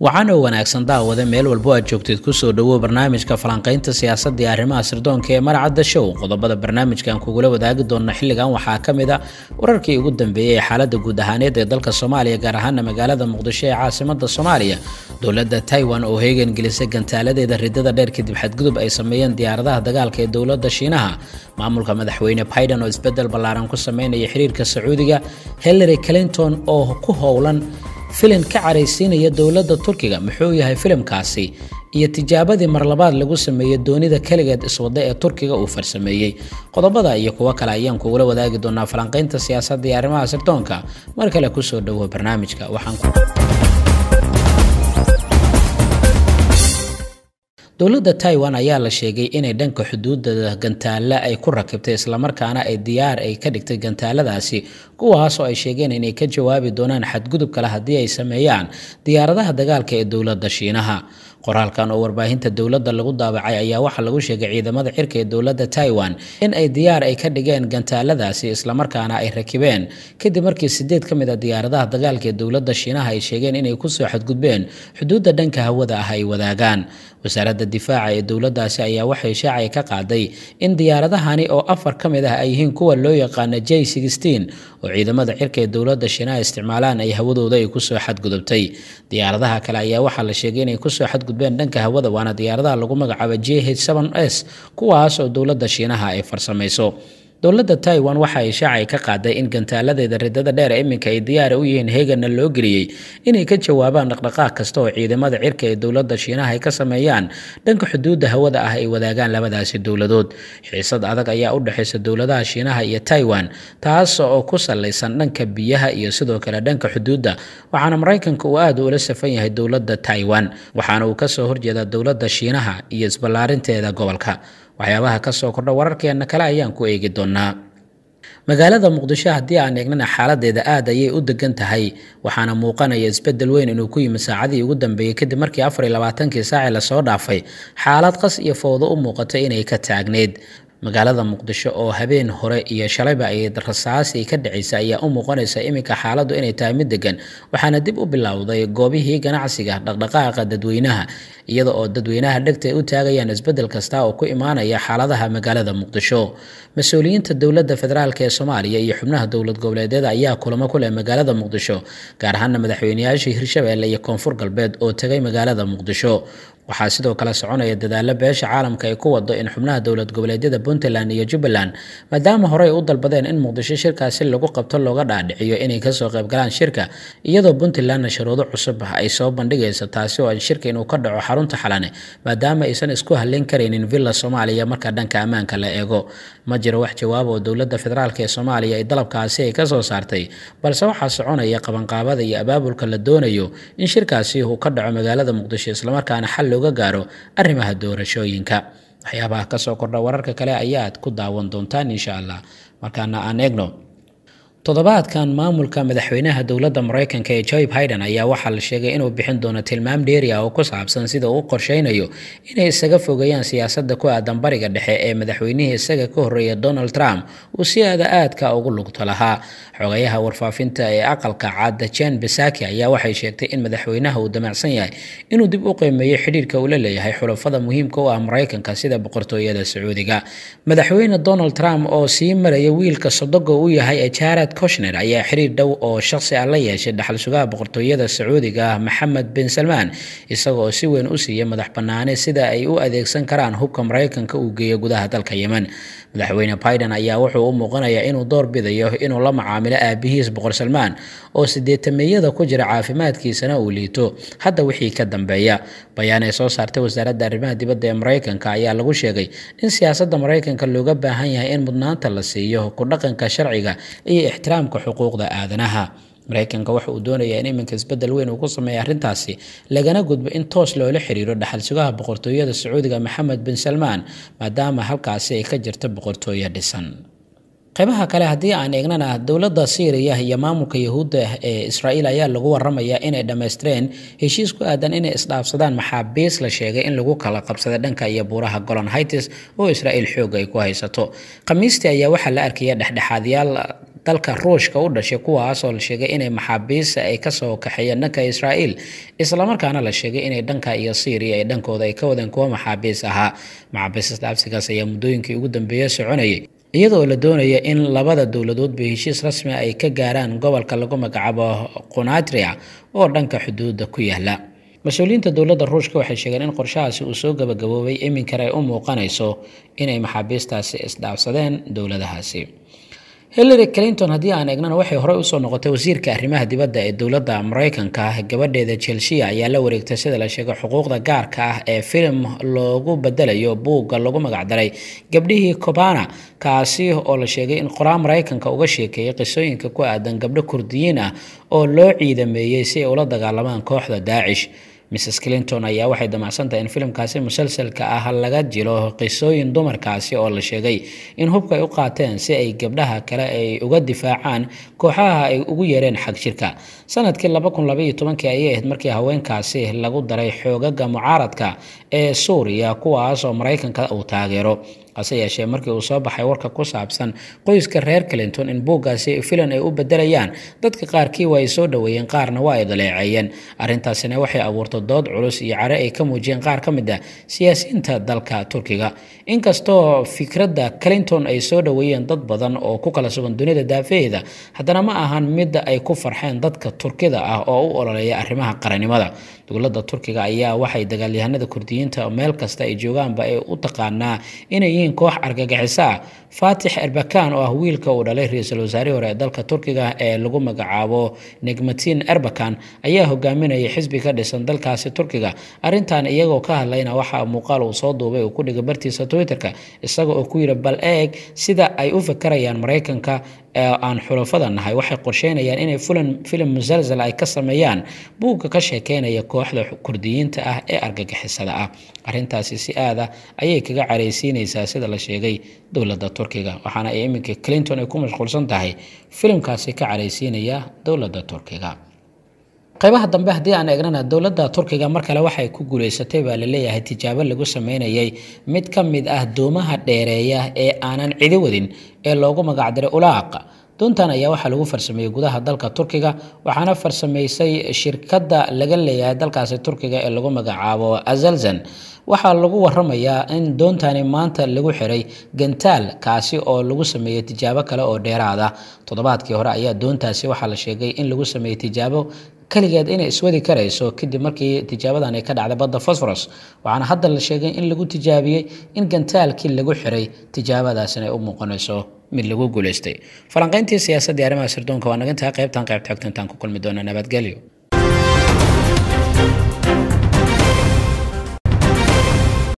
waxaana wanaagsan daawada meel walbo aad joogteed kusoo dhawow barnaamijka falanqaynta siyaasadda iyo arrimaha sirdoonka ee maracadda show qodobada barnaamijkan kugula wadaagi doona xilligan waxaa ka mid a wararkii ugu dambeeyey ee xaaladda guud ahaaneed ee dalka soomaaliya gaar ahaana magaalada muqdisho ee caasimada soomaaliya dowladda taiwan oo heegan gelisay gantaaladeeda ridada dheer kadib xadgudub ay sameeyeen diyaaradaha dagaalka ee dowladda shiinaha maamulka madaxweyne biden oo isbedel ballaaran ku sameynaya xiriirka sacuudiga hillary clinton oo ku howlan filim ka caraysiinaya dowladda turkiga muxuu yahay filimkaasi iyo tijaabadii marlabaad lagu sameeyey doonida keligeed iswada ee turkiga uu farsameeyey qodobada iyo kuwo kale ayaan kugula wadaagi doonaa falanqaynta siyaasadda iyo arrimaha sirdoonka mar kale kusoo dhowo barnaamijka waxaan dowladda taiwan ayaa la sheegay inay dhanka xuduudda gantaale ay ku rakibtay islamarkaana ay diyaar ay ka dhigtay gantaaladaasi kuwaas oo ay sheegeen inay ka jawaabi doonaan xadgudub kale haddii ay sameeyaan diyaaradaha dagaalka ee dowladda shiinaha qoraalkan oo warbaahinta dowladda lagu daabacay ayaa waxaa lagu sheegay ciidamada cirka ee dowladda taiwan in ay diyaar ay ka dhigeen gantaaladaasi islamarkaana ay rakibeen kadib markii sideed ka mid a diyaaradaha dagaalka ee dowladda shiinaha ay sheegeen inay kusoo xadgudbeen xuduudda dhanka hawada ah ay wadaagaan wasaaradda difaaca ee dowladdaasi ayaa waxay shaacay ka qaaday in diyaaradahani oo afar ka mid ah ay yihiin kuwa loo yaqaana j oo ciidamada cirka ee dowladda shiinaha isticmaalaan ay hawadooda ay kusoo xadgudubtay diyaaradaha kale ayaa waxaa la sheegay inay kusoo xadgudbeen dhanka hawada waana diyaaradaha lagu magacaabo j h s kuwaas oo dowladda shiinaha ay farsamayso dowladda taiwan waxa ay shaacay ka qaaday in gantaaladeeda ridada dheer iminka ay diyaara u yihiin heeganna loo geliyey inay ka jawaabaan dhaqdhaqaaq kasta oo ciidamada cirka ee dowladda shiinaha ay ka sameeyaan dhanka xuduudda hawada ah ay wadaagaan labadaasi dowladood xiisad adag ayaa u dhexaysa dowladaha shiinaha iyo taiwan taas oo ku salaysan dhanka biyaha iyo sidoo kale dhanka xuduudda waxaana maraykanka uu aad ula safan yahay dowladda taiwan waxaana uu kasoo horjeedaa dowladda shiinaha iyo isballaarinteeda gobolka waxyaabaha kasoo kordha wararkeena kale ayaan ku eegi doonaa magaalada muqdisho haddii aan eegnana xaaladeeda aad ayay u degan tahay waxaana muuqanaya isbedel weyn inuu ku yimi saacadii ugu dambeeyey kadib markii afar iyo labaatankii saaci lasoo dhaafay xaalad qas iyo fowdo u muuqatay inay ka taagneyd magaalada muqdisho oo habeen hore iyo shalayba ay rasaasi ka dhacaysa ayaa u muuqanaysa iminka xaaladdu inay tahay mid degan waxaana dib u bilowday goobihii ganacsiga dhaqdhaqaaqa dadweynaha iyada oo dadweynaha dhegta ay u taagayaan isbedel kasta oo ku imaanaya xaaladaha magaalada muqdisho mas-uuliyiinta dowladda federaalk ee soomaaliya iyo xubnaha dowlad goboleedyada ayaa kulamo ku leh magaalada muqdisho gaar ahaana madaxweyneyaashii hirshabeelle iyo koonfur galbeed oo tegay magaalada muqdisho waxaa sidoo kale soconaya dadaalo beesha caalamka ay ku wado in xubnaha dowlad goboleedyada puntland iyo jubbaland maadaama horey u dalbadeen in muqdisho shirkaasi lagu qabto looga dhaadhiciyo inay kasoo qaybgalaan shirka iyadoo puntlandna shuruudo cusub ah ay soo bandhigayso taasi oo shirka inuu ka dhaco xarunta xalane maadaama aysan isku halleyn karaynin villa soomaaliya marka dhanka ammaanka la eego ma jiro wax jawaab oo dowladda federaalk ee soomaaliya ay dalabkaasi ay kasoo saartay balse waxaa soconaya qabanqaabada iyo abaabulka la doonayo in shirkaasi uu ka dhaco magaalada muqdisho islamarkaana xal looga gaaro arrimaha doorashooyinka waxyaabaha kasoo kordha wararka kale ayaad ku daawan doontaan insha allah markaana aan eegno toddobaadkan maamulka madaxweynaha dowladda maraykanka ee joe biden ayaa waxaa la sheegay inuu bixin doono tilmaam dheeri ah oo ku saabsan sida uu qorsheynayo inay isaga fogeeyaan siyaasadda ku aadan bariga dhexe ee madaxweynihii isaga ka horreeya donald trump uu si aada aadka ugu lugto lahaa xogayaha warfaafinta ee aqalka cadda jen besaki ayaa waxay sheegtay in madaxweynaha uu damacsan yahay inuu dib u qiimeeyo xidhiirka uu la leeyahay xulafada muhiimka u ah maraykanka sida boqortooyada sacuudiga madaxweyne donald trump oo sii maraya wiilka sodoga u yahay ee jared koshner ayaa xiriir dhow oo shaqsi ah la yeeshay dhaxal sugaha boqortooyada sacuudiga ah maxamed bin salmaan isagoo si weyn u siiyay madax bannaane sida ay u adeegsan karaan hubka maraykanka uu geeyo gudaha dalka yemen madaxweyne biden ayaa wuxuu u muuqanayaa inuu door bidayo inuu la macaamilo aabihiis boqor salmaan oo sideetameeyada ku jira caafimaadkiisana uu liito hadda wixii ka dambeeya bayaan ay soo saartay wasaaradda arrimaha dibadda ee maraykanka ayaa lagu sheegay in siyaasadda maraykanka looga baahan yahay in mudnaanta la siiyo ku dhaqanka sharciga iyo ixtiraamka xuquuqda aadanaha maraykanka waxa uu doonayaa in iminka isbedel weyn uu ku sameeya arrintaasi lagana gudbo in toos loola xiriiro dhaxal sugaha boqortooyada sacuudiga maxamed bin salmaan maadaama halkaasi ay ka jirto boqortooyo dhisan qaybaha kale haddii aan eegnana dowladda syriya iyo maamulka yahuudda ee israa'iil ayaa lagu waramayaa inay dhammaystireen heshiis ku aadan inay isdhaafsadaan maxaabiis la sheegay in lagu kala qabsada dhanka iyo buuraha golan hightis oo israa'iil xooga ay ku haysato khamiistii ayaa waxaa la arkaya dhexdhexaadyaal dalka ruushka u dhashay kuwaasoo la sheegay inay maxaabiista ay kasoo kaxeeyeen dhanka israa'iil islamarkaana la sheegay inay dhanka iyo syriya ay dhankooda ay ka wadeen kuwo maxaabiis ahaa maxaabiista dhaafsigaas ayaa muddooyinkii ugu dambeeya soconayay iyadoo la doonaya in labada dowladoodba heshiis rasmi ay ka gaaraan gobolka lagu magacaabo qunatria oo dhanka xuduudda ku yaala mas-uuliyiinta dowladda ruushka waxay sheegeen in qorshahaasi uu soo gabagaboobay iminkana ay u muuqanayso inay maxaabiistaasi isdhaafsadeen dowladahaasi hillary clinton haddii aan eegnana waxay horey usoo noqotay wasiirka arrimaha dibadda ee dowladda mareykanka gabadheeda chelsea ayaa la wareegtay sida la sheegay xuquuqda gaarka ah ee filim loogu bedelayo buugga lagu magacdaray gabdhihii cobana kaasi oo la sheegay in qoraa mareykanka uga sheekeeyay qisooyinka ku aadan gabdho kurdiyiin ah oo loo ciidameeyey si ay ula dagaalamaan kooxda daacish mrs clinton ayaa waxay damacsantahay in filimkaasi musalsalka ah laga jilo qisooyin dumarkaasi oo la sheegay in hubka ay u qaateen si ay gabdhaha kale ay uga difaacaan kooxaha ay ugu yeereen xag jirka sanadkii ayay ahayd markii haweenkaasi lagu daray xoogaga mucaaradka ee suuriya kuwaas oo mareykanka uu taageero hase yeeshee markii uu soo baxay warka ku saabsan qoyska reer clinton in buuggaasi filan ay u bedelayaan dadka qaarkii waa ay soo dhoweeyeen qaarna waa ay daleeceeyeen arrintaasina waxay abuurtay dood culus iyo care ay ka muujiyeen qaar ka mid ah siyaasiyiinta dalka turkiga inkastoo fikradda clinton ay soo dhoweeyeen dad badan oo ku kala sugan dunida daafaheeda haddana ma ahan mid ay ku farxeen dadka turkida ah oo u ololeeya arrimaha qarannimada dowladda turkiga ayaa waxay dagaalyahanada kurdiyiinta meel kasta ay joogaanba ay u taqaanaa inay yihiin koox argagixiso ah faatix erbakan oo ah wiilka uu dhalay ra-iisul wasaarihii hore ee dalka turkiga ee lagu magacaabo negmatin erbakan ayaa hogaaminayay xisbi ka dhisan dalkaasi turkiga arrintan iyagoo ka hadlayna waxaa muuqaal uu soo duubay uu ku dhigay bartiisa twitterka isaga oo ku yidhi bal eeg sida ay u fakarayaan maraykanka ee aan xulafada nahay waxay qorsheynayaan inay fulan filim musalsal ay ka sameeyaan buugga ka sheekeynaya kooxda kurdiyiinta ah ee argagixisada ah arrintaasi si aada ayay kaga caraysiinaysaa sida la sheegay dowladda turkiga waxaana ay iminka clinton ay ku mashquulsan tahay filimkaasi ka caraysiinaya dowladda turkiga qaybaha dambe haddii aan eegnana dowladda turkiga mar kale waxay ku guuleysatay baa laleeyahay tijaabo lagu sameynayay mid ka mid ah doomaha dheereeya ee aanan cidi wadin ee loogu magacdiray ulaaq doontan ayaa waxaa lagu farsameeyey gudaha dalka turkiga waxaana farsamaysay shirkadda laga leeyahay dalkaasi turkiga ee lagu magacaabo azalzan waxaa lagu waramayaa in doontani maanta lagu xiray gantaal kaasi oo lagu sameeyey tijaabo kale oo dheeraada toddobaadkii hore ayaa doontaasi waxaa la sheegay in lagu sameeyey tijaabo kaligeed inay iswadi karayso kadib markii tijaabadan ay ka dhacday badda fosforos waxaana hadda la sheegay in lagu tijaabiyey in gantaalkii lagu xiray tijaabadaasina ay u muuqanayso mid lagu guuleystay falanqayntii siyaasadii arrimaha sirdoonka waa nagantahay qaybtan qayb taagtantaan ku kulmi doona nabadgelyo